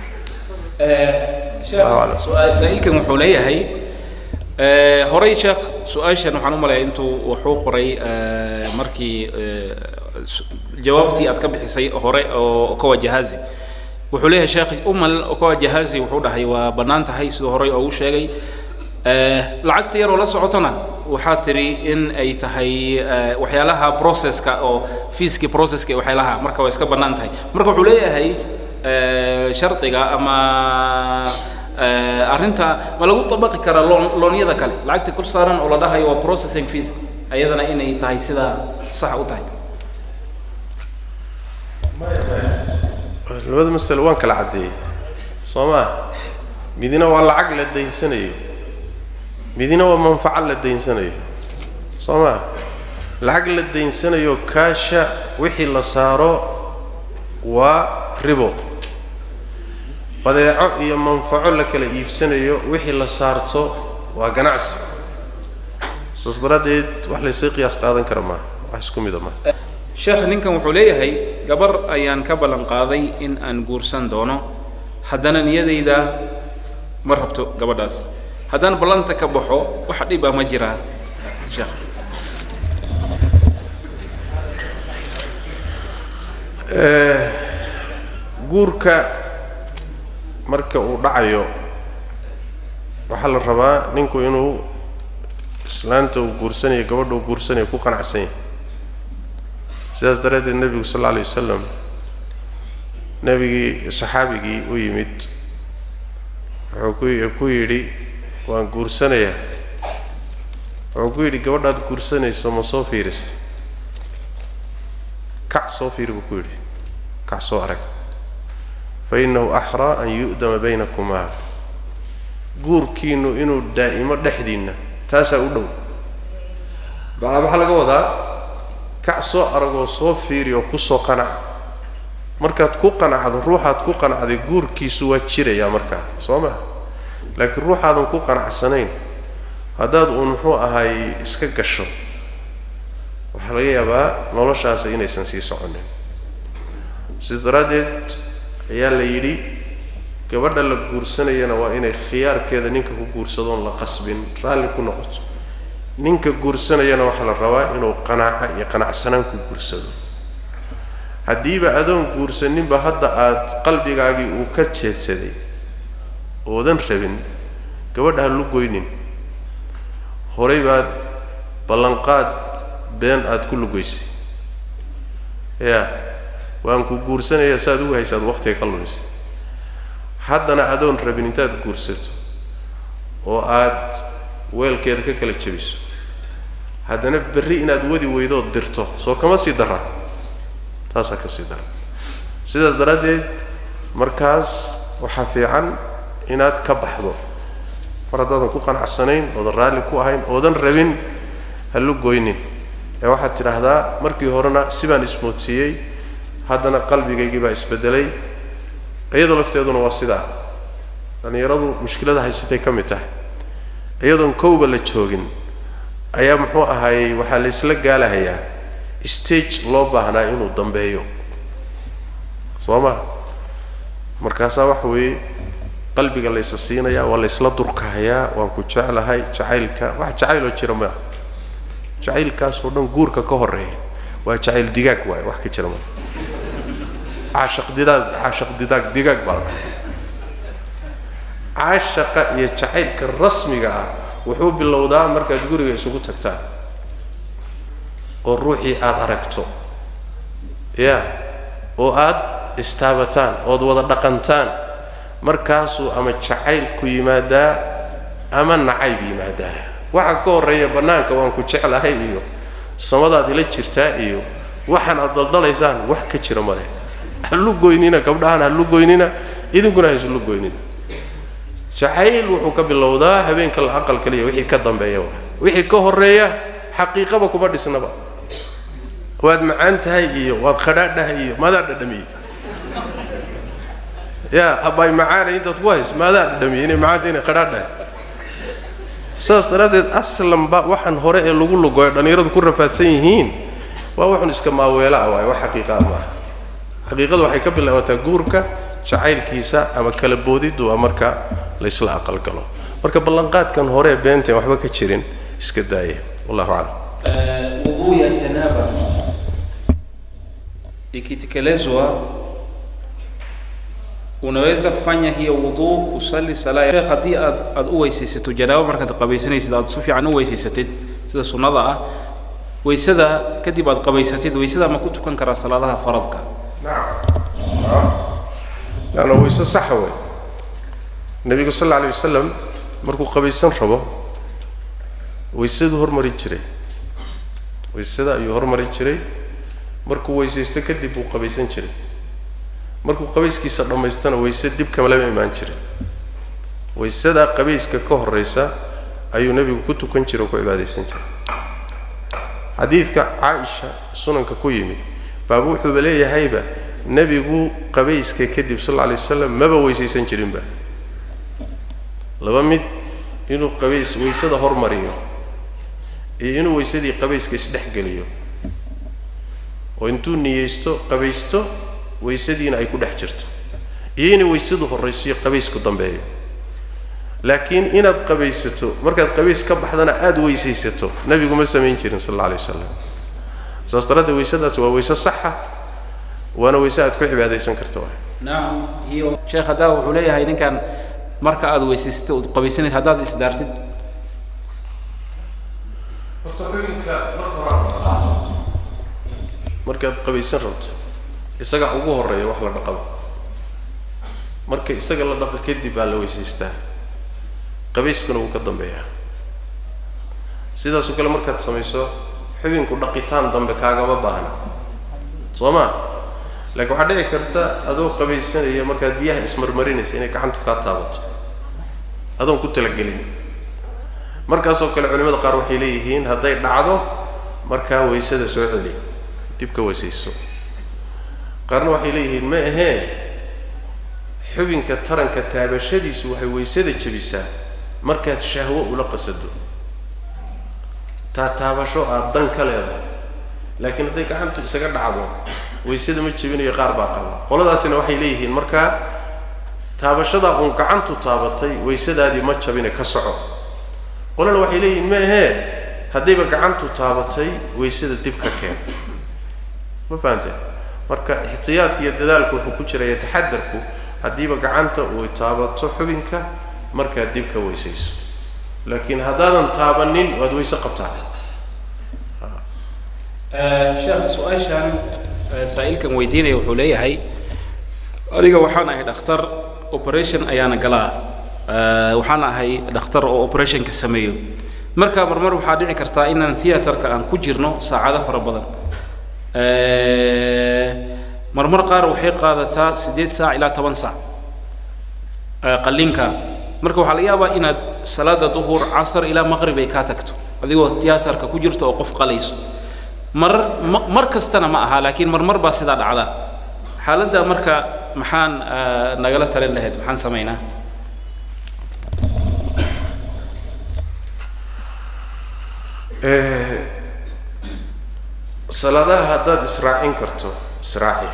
saa-iilkan wuxuu leeyahay horey sheekh su-aashan waxaan u malaya intuu wuxuu qoray markii jawaabtii aad ka bixisay hore oo okowa jahazi wuxuu leeyahay sheekh umal okowa jahazi wuxuu dhahay waa bannaan tahay siduu horey oogu sheegay lacagta yaroo la socotona waxaa tiri in ay tahay waxyaalaha processka oo fiiskii processka waxyaalaha marka waa iska bannaan tahay marka wuxuu leeyahay shardiga ama arrinta ma lagu dabaqi karaa loon loonyada kale lacagta kor saaran oo la dhahayo waa processing fees ayadana inay tahay sidaa sax u tahay labada masale waan kala caddeeyey soo maa midina waa lacag la daynsanayo midina waa manfaco la daynsanayo soo maa lacag la daynsanayo kaasha wixii la saaro waa ribo badeeco iyo manfaco la kala iibsanayo wixii la saarto waa ganacsi saas daraaddeed wax laysii qiyaas qaadan kara maaha wax isku mida maaha sheekh ninkan wuxuu leeyahay gabar ayaan ka ballan qaaday in aan guursan doono haddana niyadayda ma rabto gabadhaas haddaan ballanta ka baxo waxa dhib ah ma jiraa sheekh guurka marka uu dhacayo waxaa la rabaa ninku inuu islaanta uu guursanayo gabadha uu guursanayo ku qanacsan yahay sidaas daraaddeed nebigu sal alla alay wasalam nebigii saxaabigii u yimid wuxuu ku ku yidhi waan guursanayaa wuxuu ku yidhi gabadhaad guursanayso ma soo fiirisay kac soo fiiri buu ku yidhi kac soo arag fa innahu axraa an yu'dama baynakumaa guurkiinnu inuu daa'imo dhexdiinna taasaa u dhow bacdaa maxaa laga wadaa kac soo aragoo soo fiiri oo kusoo qanaca markaad ku qanacdo ruuxaad ku qanacday guurkiisu waa jirayaa markaa soo maa laakiin ruuxaadan ku qanacsanayn haddaad uun muxuu ahaay iska gasho waxaa laga yaabaa noloshaasi inaysan sii soconin sidaas daraaddeed ayaa la yidhi gabadha la guursanayana waa inay khiyaarkeeda ninka ku guursadoon la qasbin raalli ku noqoto ninka guursanayana waxaa la rabaa inuu qanaaco iyo qanacsanaan ku guursado haddiiba adoon guursaninba hadda aad qalbigaagii uu ka jeedsaday oodan rabin gabadha ha lu goynin horay baad ballanqaad been aada ku lugaysay ya waan ku guursanaya saaad ugu haysaad waktiga ka lumisay haddana adoon rabin intaad guursato oo aad weelkeeda ka kala jebiso haddana berri inaad wadi weydood dirto soo kama sii dara taasaa ka sii dara sidaas daraaddeed markaas waxaa fiican inaad ka baxdo mar haddaadan ku qanacsanayn oodan raalli ku ahayn oodan rabin ha lu goynin ee waxaad tidhaahdaa markii horena sibaan ismoodsiiyey haddana qalbigaygii baa isbedelay iyadoo lafteeduna waa sidaa dhallinyaradu mushkilada haysatay ka mid tahay iyadoon kowba la joogin ayaa muxuu ahaayey waxaa la isla gaalahayaa stage loo baahnaa inuu dambeeyo soo ma markaasaa waxa weeye qalbiga laysa siinayaa waa laysla durkahayaa waan ku jeclahay jacaylka wax jacayloo jira maa jacaylkaasoo dhan guurka ka horeeya waa jacayl digaag waaye wax ka jira maa caashaq didaag caashaq didaag digaag baa la dhahay caashaqa iyo jacaylka rasmiga ah wuxuu bilowdaa markaad guriga isugu tagtaan oo ruuxii aada aragto ya oo aada istaabataan ood wada dhaqantaan markaasuu ama jacaylku yimaadaa ama nacayb yimaadaa waxa ka horreeya bannaanka waan ku jeclahay iyo samadaad ila jirtaa iyo waxaan aad daldalaysaan wax ka jira male halu goynina gabdhahaan halu goynina idinkuna ha islu goynina jacayl wuxuu ka bilowdaa habeenka la aqal kaliya wixii ka dambeeya wa wixii ka horreeya xaqiiqaba kuma dhisnaba waad macaan tahay iyo waad khadhaadhahay iyo maadaa dhadhamiyey ya abaay macaanay intaad ku hayso maadaa dhadhamiyey inay macaanta inay khadhaadhahay saas daraaddeed aslanba waxaan hore ee lagu lugoyo dhallinyaradu ku rafaadsan yihiin waa waxun iska maaweela ah waaye wax xaqiiqa ah maaha xaqiiqadu waxay ka bilaabataa guurka jacaylkiisa ama kala boodiddu waa marka laysla aqalgalo marka ballanqaadkan hore ee beenteen waxba ka jirin iska daaya wallahu aclam Wudhu ya janaba ikitekelezwa, unaweza fanya hiyo wudhu kusali sala ya haddii aad aad u weysaysato janaabo markaad qabaysanaysid aad si fiican u weysaysatid sida sunnada ah weysada kadib aad qabaysatid weysada ma ku tukan karaa salaadaha faradka laanna wayse saxa wey nebigu sal alla alay wasalam markuu qabaysan rabo waysaduu hormari jiray waysada ayuu hormari jiray markuu weysaysto kadib buu qabaysan jiray markuu qabayskiisa dhammaystana wayse dib kamalama imaan jiray waysadaa qabayska ka horraysa ayuu nebigu ku tukan jiray oo ku cibaadaysan jiray xadiidka caaisha sunanka ku yimid baaba wuxuuba leeyahayba nebigu qabayska kadib sal alla alay wasalam maba weysaysan jirinba laba mid inuu qabays waysada hormariyo iyo inuu waysadii qabayska isdhexgeliyo oo intuu niyeysto qabaysto waysadiina ay ku dhex jirto iyo inay waysadu horraysiyo qabaysku dambeeyo laakiin inaad qabaysato markaad qabays ka baxdana aada weysaysato nebigu ma samayn jirin sal alla alay wasalam saas daraaddeed waysadaas waa wayse saxa waana wayse aad ku cibaadaysan karta waay naam hiyo sheekh haddaa wuxuu leeyahay ninkan marka aad weysaysatid ood qabaysanaysid haddaad isdaartid horta xubinka marka hore markaad qabaysan rabto isaga ugu horeeya wax la dhaqaba marka isaga la dhaqa kadib baa la weysaystaa qabayskuna wuu ka dambeeyaa sidaasoo kale markaad samayso xubinku dhaqitaan dambe kaagama baahna soo ma laakiin waxaa dhici karta adoo qabaysanaya markaad biyaha ismarmarinaysa inay gacantu kaa taabato adoon ku talagelin markaasoo kale culimada qaar waxay leeyihiin hadday dhacdo markaa waysada soo celi dib ka weysayso qaarna waxay leeyihiin ma ahee xubinka taranka taabashadiisu waxay waysada jebisaa markaad shahwo ula qasado taa taabasho aad dan ka leedahay laakiin hadday gacantu isaga dhacdo waysada ma jebinayo qaar baa qaba qoladaasina waxay leeyihiin markaa taabashadaa uun gacantu taabatay waysadaadii ma jabine ka soco qolana waxay leeyihiin ma ahee haddayba gacantu taabatay waysada dib ka keen ma fahamtee marka ixtiyaadka iyo dadaalku wuxuu ku jiraya taxadarku haddiiba gacanta uu taabato xubinka markaad dib ka weysayso laakiin haddaadan taabanin waad weyse qabtaa sheekh su-aashan saa'ilkan weydiinaya wuxuu leeyahay aniga waxaan ahay dhakhtar operation ayaana galaa waxaan ahay dhakhtar oo operationka sameeyo marka marmar waxaa dhici kartaa inaan theaterka aan ku jirno saacado fara badan marmar qaar waxay qaadataa siddeed saac ilaa toban saac qallinka marka waxaa laga yaabaa inaad salaada duhur casar ilaa maqrib ay kaa tagto adigoo theaterka ku jirto oo qof qalayso marar mar kastana ma aha laakiin marmar baa sidaa dhacda xaaladda marka maxaan nagala talin lahayd maxaan samaynaa salaadaha haddaad israacin karto israaci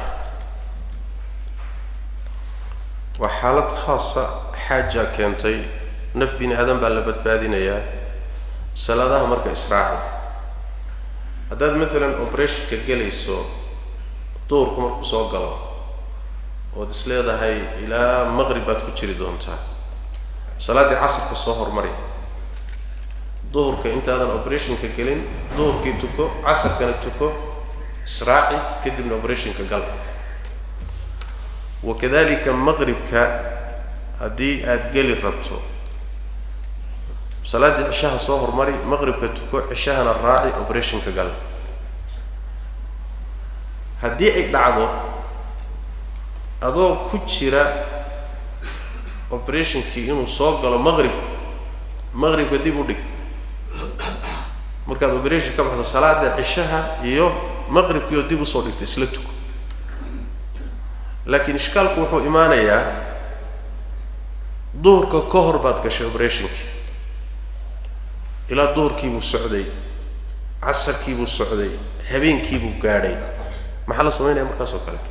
waa xaalad khaasa xaaja keentay naf bini aadan baa la badbaadinayaa salaadaha marka israaci haddaad maalan operationka gelayso duurku markuu soo galo ood is leedahay ilaa maqrib baad ku jiri doontaa salaaddii casarka soo hormari duhurka intaadan operationka gelin duhurkii tuko casarkana tuko israaci kadibna operationka gal wakadalika maqribka haddii aada geli rabto salaaddii cishaha soo hormari maqribka tuko cishahana raaci operationka gal haddii ay dhacdo adoo ku jira operationkii inuu soo galo maqrib maqribka dib u dhig markaad operation ka baxdo salaada cishaha iyo maqribkii oo dib usoo dhigtay isla tuko laakiin ishkaalku wuxuu imaanayaa duhurka ka hor baad gashay operationkii ilaa duhurkiibuu socday casarkiibuu socday habeenkiibuu gaadhay maxaa la samaynaya markaas oo kale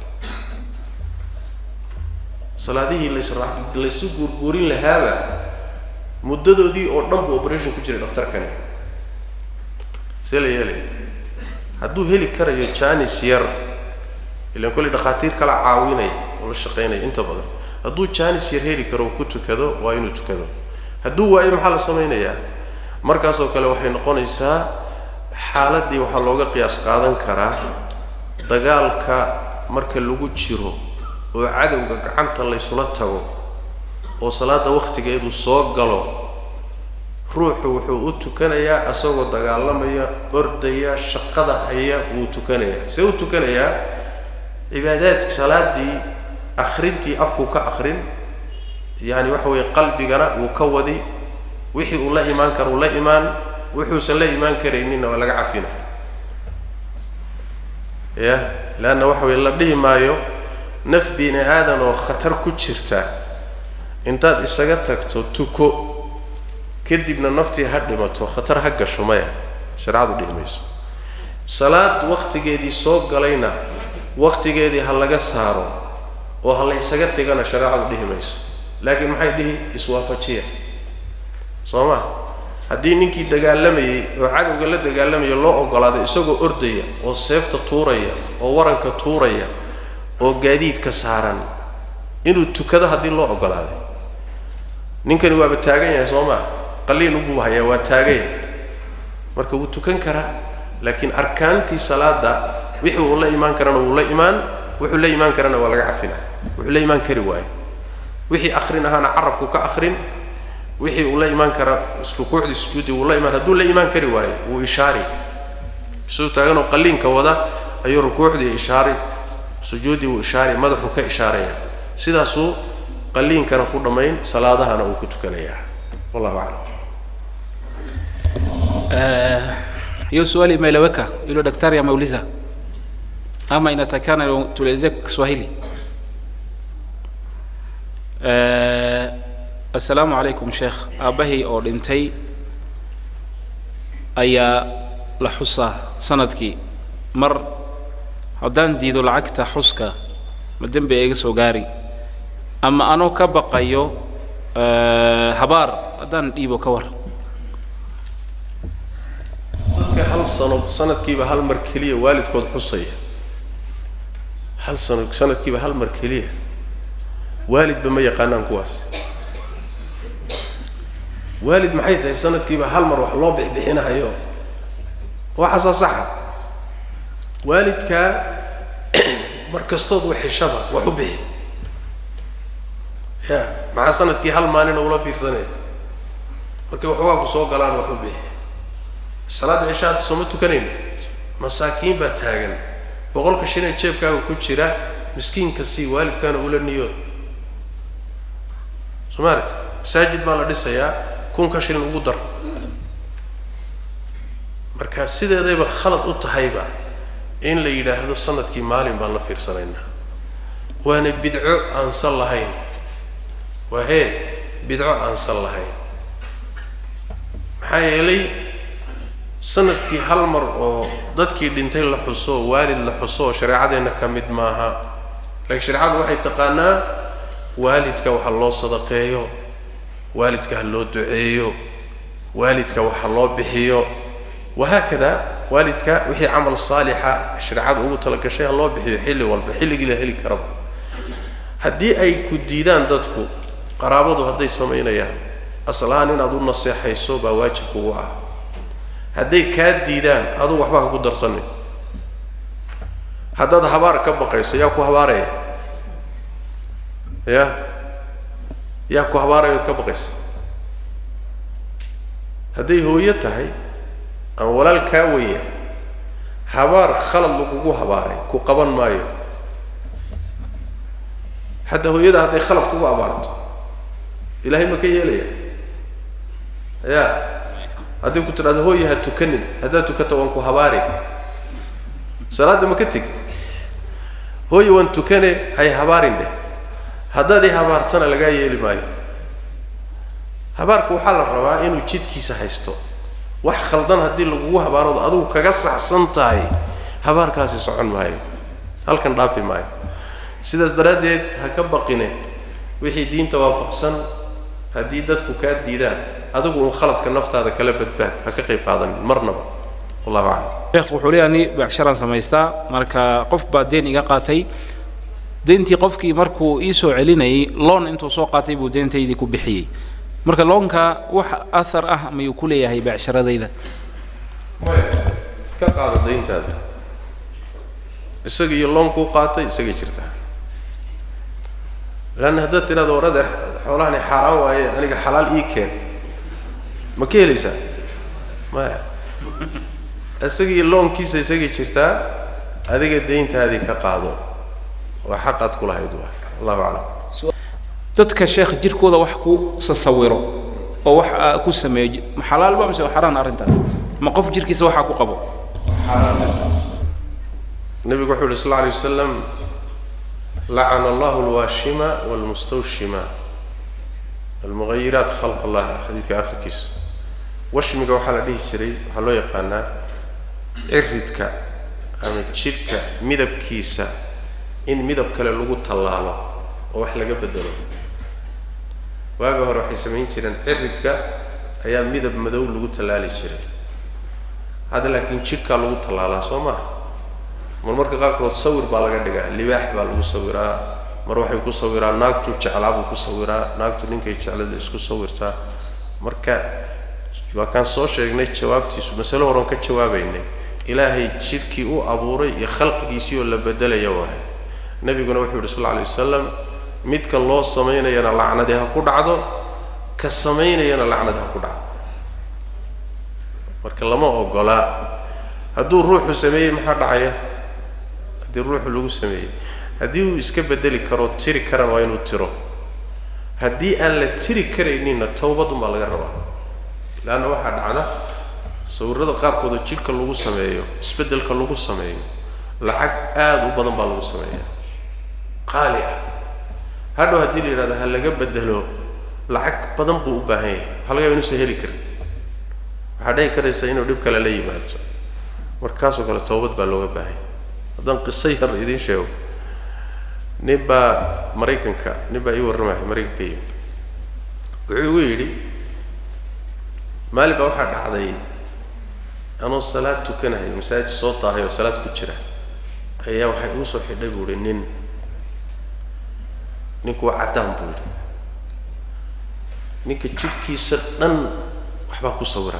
salaadihii lasra laysu guurguurin lahaaba muddadoodii oo dhan buu operation ku jiray dhakhtarkani see la yeelaya hadduu heli karayo janis yar ilan kolley dhakhaatiir kala caawinaya oo la shaqaynaya inta badan hadduu janis yar heli karo ku tukado waa inuu tukado hadduu waayo maxaa la samaynayaa markaasoo kale waxay noqonaysaa xaaladdii waxaa looga qiyaas qaadan karaa dagaalka marka lagu jiro oo cadowga gacanta laysula tago oo salaada wakhtigeedu soo galo ruuxu wuxuu u tukanayaa isagoo dagaalamaya ordaya shaqada haya wuu tukanayaa see u tukanayaa cibaadaadka salaadii akhrintii afkuu ka akhrin yacani waxa weeye qalbigana wuu ka wadi wixii uu la imaan karo uu la imaan wuxuusan la imaan karayninna waa laga cafina ya leanna waxa weye la dhihi maayo naf bini aadan oo khatar ku jirta intaad isaga tagto tuko kadibna naftii ha dhimato khatar ha gasho maya shareecadu dhihi mayso salaad wakhtigeedii soo galayna wakhtigeedii ha laga saaro oo ha la ysaga tegana shareecadu dhihi mayso laakiin maxay dhihi iswaafajiya soo ma haddii ninkii dagaalamayey oo cadowga la dagaalamaya loo ogolaaday isagoo ordaya oo seefta tuuraya oo waranka tuuraya oo gaadiidka saaran inuu tukado haddii loo ogolaaday ninkani waaba taagan yahay soo maa qaliin ubuu hayaa waa taaganya marka wuu tukan karaa laakiin arkaantii salaada wixii uu la imaan karana wuu la imaan wuxuu la imaan karana waa laga cafina wuxuu la imaan kari waayo wixii akrin ahaana carabku ka akrin wixii uu la imaan kara rukuucdii sujuuddii wuu la imaan hadduu la imaan kari waayo wuu ishaari isagoo taaganoo qaliinka wada ayuu rukuucdii ishaari sujuuddii wuu ishaari madaxuu ka ishaaraya sidaasuu qaliinkana ku dhammayn salaadahana uu ku tukanayaa wallahu aclam hiyo swali imeeleweka yule daktari ameuliza ama inatakana tuelezee kwa kiswahili Eh, assalaamu calaykum sheekh aabbahay oo dhintay ayaa la xusaa sanadkii mar haddaan diido lacagta xuska ma dembi iga soo gaari ama anoo ka baqayo eh, habaar haddaan dhiibo ka war dadka hal sano sanadkiiba hal mar keliya waalidkood xusaya hal sano sanadkiiba hal mar keliya waalidba ma yaqaanaan kuwaas waalid maxay tahay sanadkiiba hal mar wax loo bixbixinahayo waxaasaa saxa waalidkaa mar kastood waxeshaba wax u bixi ya maxaa sanadkii hal maalina ula fiirsanaya markay waxoogaa ku soo galaan wax u bixi salaadda cishaad sooma tukanayna masaakiin baa taagan boqolka shinee jeebkaaga ku jira miskiinka sii waalidkaana ula niyood soo maalit masaajid baa la dhisayaa kunka shilin ugu dar marka sideedayba khalad u tahayba in la yidhaahdo sanadkii maalin baan la fiirsanaynaa waana bidco aansan lahayn waa hee bidco aansan lahayn maxaa yeelay sanadkii hal mar oo dadkii dhintay la xuso oo waalid la xuso oo shareecadeenna ka mid maaha laakiin shareecadu waxay taqaanaa waalidka waxa loo sadaqeeyo waalidka ha loo duceeyo waalidka waxa loo bixiyo wahaakada waalidka wixii camal saalixa shareecada ugu talagashay ha loo bixiyo xilli walba xilligii la heli karaba haddii ay ku diidaan dadku qaraabadu hadday samaynayaan aslahaan inaad u naseexayso baa waajib kugu ah hadday kaa diidaan adugu waxba ha ku darsanin haddaad habaar ka baqayso yaa ku habaaraya ya yaa ku habaaraya oad ka baqaysa hadday hooyo tahay ama walaal kaa weya habaar khalad lagugu habaaray ku qaban maayo hadda hooyada hadday khalad kugu abaarto ilaahay ma ka yeelaya ya haddii ku tidhahdo hooya ha tukanin haddaad tukato waan ku habaari salaadda ma ka teg hooya waan tukane hay habaarin dheh haddaad i habaartana lagaa yeeli maayo habaarku waxaa la rabaa inuu jidkiisa haysto wax khaldan haddii lagugu habaaroodo adigu kaga saxsan tahay habaarkaasi socon maayo halkan dhaafi maayo sidaas daraaddeed ha ka baqine wixii diinta waafaqsan haddii dadku kaa diidaan adigu uun khaladka naftaada kala badbaad ha ka qayb qaadanin marnaba wallahu aclam sheekh wuxuu leeyahay ni beecsharaan samaystaa marka qof baa deen iga qaatay deyntii qofkii markuu ii soo celinayay loon intuu soo qaatay buu deentaydii ku bixiyey marka loonka wax athar ah mayuu ku leeyahay beecsharadayda ka qaado dayntaada isaga iyo loonkuu qaatay isagay jirtaa leanna haddaad tidhahdo war adeer xoolahani xaaraan waaye aniga xalaal ii keen ma ka helaysaa maya isaga iyo loonkiisa isagay jirtaa adiga dayntaadii ka qaado waa xaqaad ku lahayd waa allahu aclam dadka sheekh jirkooda wax ku sasawiro oo wax aa ku sameeyo ma xalaalba mise waa xaraan arrintaas ma qof jirkiisa waxaa ku qabo nabigu wuxuu yihi sal lla alay wasalam lacana allahu alwaashima walmustawshima almughayiraat khalq allah xadiidka akhirkiisa washmiga waxaa la dhihi jiray waxaa loo yaqaanaa ciridka ama jidhka midabkiisa in midab kale lagu tallaalo oo wax laga bedelo waaga hore waxay samayn jireen ciridka ayaa midab madow lagu tallaali jiray hadda laakiin jidhkaa lagu tallaalaa soo maha mar marka qaarkood sawir baa laga dhigaa libaax baa lagu sawiraa mar waxay ku sawiraa naagtu jeclaa buu ku sawiraa naagtu ninkay jeclada isku sawirtaa marka waa kaan soo sheegnay jawaabtiisu masale horon ka jawaabaynay ilaahay jidhkii u abuuray iyo khalqigiisii oo la bedelaya waahay nabiguna wuxuu yihi sal lla alay wasalam midka loo samaynayana lacnadi ha ku dhacdo ka samaynayana lacnadi ha ku dhacdo marka lama ogolaa hadduu ruuxu sameeyey maxaa dhacaya haddii ruuxu lagu sameeyey haddii uu iska bedeli karo tiri karan waa inuu tiro haddii aan la tiri karayninna tawbadun baa laga rabaa leanna waxaa dhacda sawirrada qaarkooda jidhka lagu sameeyo isbeddelka lagu sameeyo lacag aada u badan baa lagu sameeya qaali ah hadhow haddii la yidhahdo ha laga bedelo lacag badan buu u baahan yahay waxaa laga yaba inuusan heli karin waxaa dhici karaysa inuu dhib kale la yimaado markaasoo kale tawbad baa looga baahanya haddaan qiso yar idiin sheego nin baa maraykanka nin baa ii warramaya maraykanka yimi wuxuu igu yidhi maalin baa waxaa dhacday anoo salaad tukanayo masaajid soo daahay oo salaad ku jira ayaa waxay ugu soo xidhay buu ihi nin ninku waa caddaan buu yidhi ninka jidhkiisa dhan waxbaa ku sawiran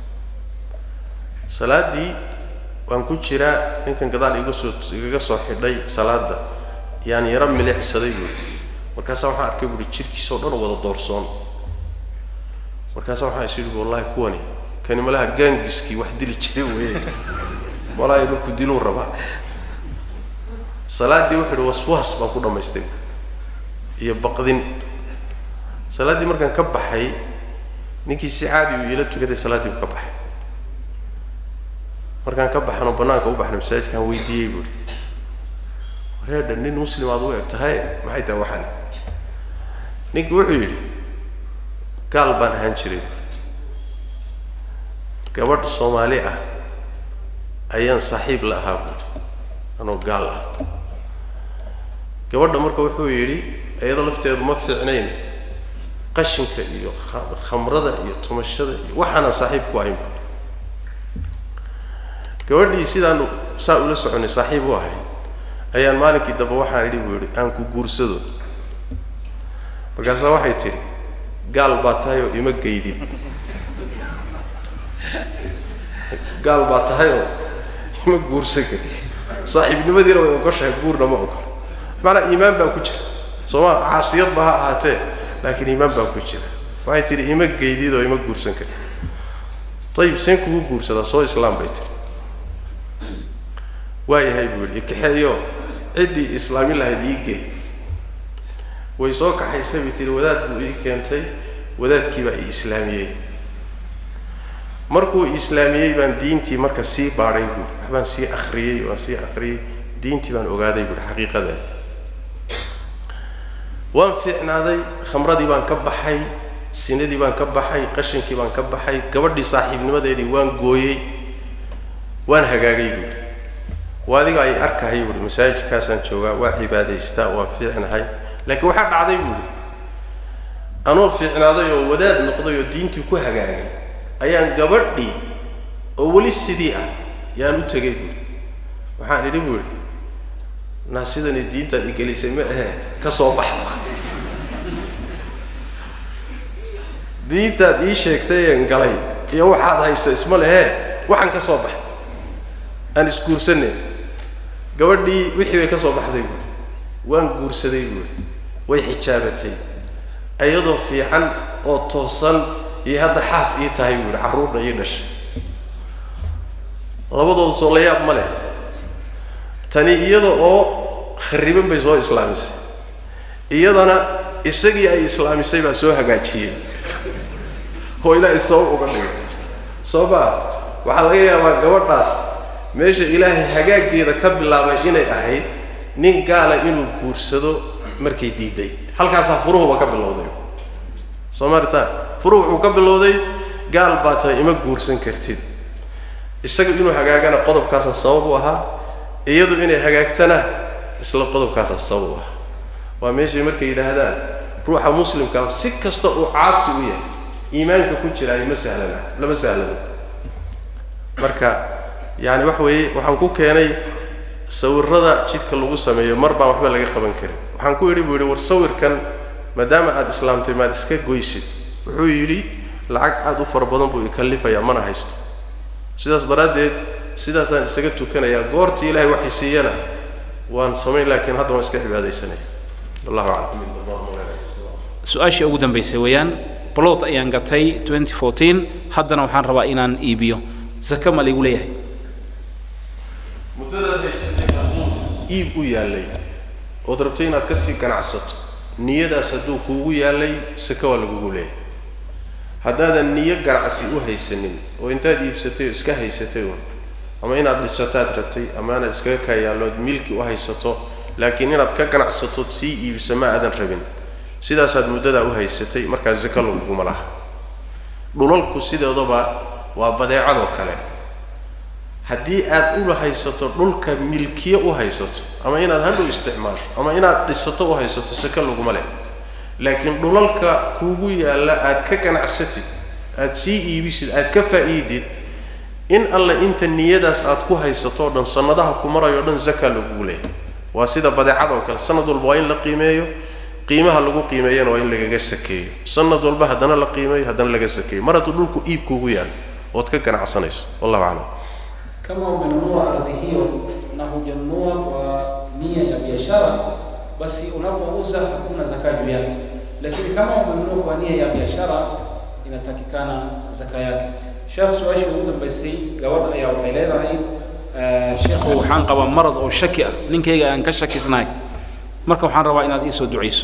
salaaddii waan ku jiraa ninkan gadaal iga soo igaga soo xidhay salaadda yaan yaro milicsaday buu yidhi markaasaa waxaan arkay buuhi jidhkiisa oo dhan wada doorsoon markaasaa waxaan is yidhi wallahi kuwani kani malaha gaangiskii wax dili jiray weeye malaha marku diluu rabaa salaaddii wuxuu yidhi waswaas baan ku dhammaystay iyo baqdin salaaddii markaan ka baxay ninkii si caadi uu iila tukaday salaaddii buu ka baxay markaan ka baxanoo bannaanka u baxnay masaajidkaan weydiiyey buuhi wareedha nin muslim aad u eg tahay maxay tahay waxaan ninkii wuxuu yidhi gaal baan ahaan jiray gabadh soomaali ah ayaan saaxiib la ahaa buuri anoo gaal ah gabadha marka wuxuu yidhi iyada lafteedu ma fiicnayn qashinka iyo khamrada iyo tumashada iyo waxaanaan saaxiib ku ahayn buuri gabadhii sidaanu saa ula soconay saaxiib u ahay ayaan maalinkii dambe waxaan idhi buu yidhi aan ku guursado markaasaa waxay tidhi gaal baa tahay oo ima geydin gaal baa tahay oo ima guursan karin saaxiibnimadiina way ogoshahay guurna ma ogol macanaa iimaan baa ku jira sooma caasiyad ba ha ahaatee laakiin iimaan baa ku jira waxay tidhi ima geydid oo ima guursan karti ayib seen kugu guursadaa soo islaam bay tihi waayahay buu yidhi ikaxeeyo ciddii islaami lahayd ii gey way soo kaxaysay bay tihi wadaad buu ii keentay wadaadkii baa ii islaamiyey markuu islaamiyey baan diintii marka sii baadhay buuri waxbaan sii akriyey waan sii akriyey diintii baan ogaaday buuri xaqiiqadeeda waan fiicnaaday khamradii baan ka baxay sinadii baan ka baxay qashinkii baan ka baxay gabadhii saaxiibnimadeedii waan gooyey waan hagaagay buuri waa adiga ay arkahay buuri masaajidkaasaan joogaa waa cibaadaystaa waan fiicnahay laakiin waxaa dhacday buuri anoo fiicnaaday oo wadaad noqday oo diintii ku hagaagay ayaan gabadhii oo weli sidii ah yaan u tegay buuri waxaan idhi buuri naa sidani diintaad igelisay ma ahe ka soo baxa diintaad ii sheegtay een galay iyo waxaad haysa isma lehee waxaan ka soo baxay aan isguursanay gabadhii wixii bay ka soo baxday buuri waan guursaday buuri way xijaabatay iyadoo fiican oo toosan iyo hadda xaas ii tahay buuhi carruurna ii dhashay labadooda soo la yaab ma leh tani iyada oo khariban bay soo islaamisay iyadana isagii ay islaamisay baa soo hagaajiyey oo ilaahay sabab uga dhigay soo maa waxaa laga yaabaa gabadhaas meesha ilaahay hagaaggeeda ka bilaabay inay ahayd nin gaala inuu guursado markay diiday halkaasaa furuhuba ka bilowday soo maaritaan furuh wuxuu ka bilowday gaal baa tahay ima guursan kartid isaga inuu hagaagana qodobkaasaa sabab u ahaa iyadu inay hagaagtana isla qodobkaasaa sabab u ahaa waa meeshay markay yidhaahdaan ruuxa muslimkaa si kasta uu caasi u yahay iimaanka ku jiraayo ma sahlana lama sahlano marka yaani waxa weeye waxaan ku keenay sawirada jidhka lagu sameeyo mar baan waxba laga qaban karin waxaan ku idhi buu yidhi war sawirkan maadaama aada islaamtay maad iska goysid wuxuu yidhi lacag aada u fara badan buu ikallifayaa mana haysto sidaas daraaddeed sidaasaan isaga tukanayaa goortii ilaahay waxay siiyana waan samayn laakiin hadda waan iska cibaadaysanaya wallahu aclam su-aashii ugu dambaysay weeyaan blot ayaan gatay 2014 haddana waxaan rabaa inaan iibiyo zaka ma laygu leeyahay muddadaad haysatay hadduu iib u yaallay ood rabtay inaad kasii ganacsato niyadaas hadduu kuugu yaallay saka waa lagugu leeyahay haddaadan niyo ganacsi u haysanin oo intaad iibsatay oo iska haysatay un ama inaad dhisataad rabtay ama inaad iskaga kaa yaallood milki u haysato laakiin inaad ka ganacsatood sii iibisa ma aadan rabin sidaasaad muddadaa u haysatay markaa zaka laguguma laha dhulalku sideedaba waa badeecadoo kale haddii aad ula haysato dhulka milkiye u haysato ama inaad hadhow isticmaasho ama inaad dhisato u haysato saka laguma leh laakiin dhulalka kuugu yaalla aad ka ganacsatid aad sii iibisid aad ka faa'iidid in alle inta niyadaas aad ku haysato o dhan sanadaha ku marayo o dhan zaka lagugu leeyahay waa sida badeecad oo kale sanad walba waa in la qiimeeyo qiimaha lagu qiimeeyana waa in lagaga sakeeyo sanad walba haddana la qiimeeyo haddana laga sakeeyo mar hadduu dhulku iibkuugu yaal ood ka ganacsanayso wallahu aclam kama umenunua ardhi hiyo na hujanunua kwa nia ya biashara basi unapouza hakuna zaka juu yake lakini kama umenunua kwa nia ya biashara inatakikana zaka yake sheekh su-aashii ugu dambaysay gabadh ayaa waxay leedahay sheekhu waxaan qabaa marad oo shaki ah ninkayga aan ka shakisnahay marka waxaan rabaa inaad ii soo ducayso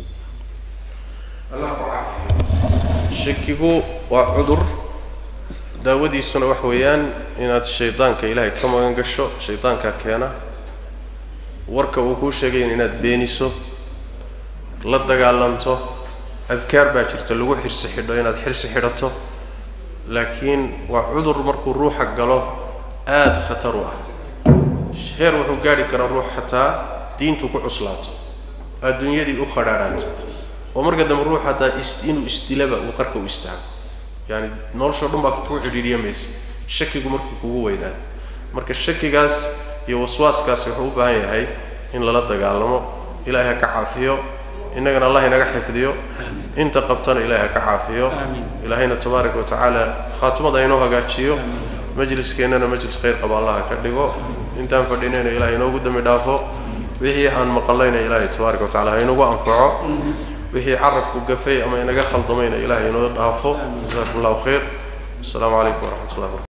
shakigu waa cudur daawadiisuna wax weeyaan inaad shaydaanka ilaahay ka magan gasho shaydaankaa keena warka uu kuu sheegayn inaad beeniso la dagaalanto adkaar baa jirta lagu xirsi xidho inaad xirsi xidhato laakiin waa cudur markuu ruuxa galo aada khatar u ah heer wuxuu gaadhi karaa ruux xataa diintu ku cuslaato adduunyadii u khadhaadhaato oo marka dambe ruux hataa is inuu isdilaba uu qarka u istaago yaani noloshao dhan baa kuu cidhiidhiya maysa shakigu markuu kugu weynaado marka shakigaas iyo waswaaskaasi wuxuu u baahan yahay in lala dagaalamo ilaahay ha ka caafiyo innagana allah inaga xifdiyo inta qabtana ilaahay ha ka caafiyo ilaahayna tabaaraka wa tacaala khaatimada inoo hagaajiyo majliskeennana majlis khayr qaba allah ha ka dhigo intaan fadhinayna ilahay inoogu dambi dhaafo wixii aan maqallayna ilaahay tabaaraka wa tacala ha inagu anfaco wixii carabku gafay ama inaga khaldamayna ilaahay inoo dhaafo jazakum allahu khayr asalaamu calaykum waraxmat ullah barkatu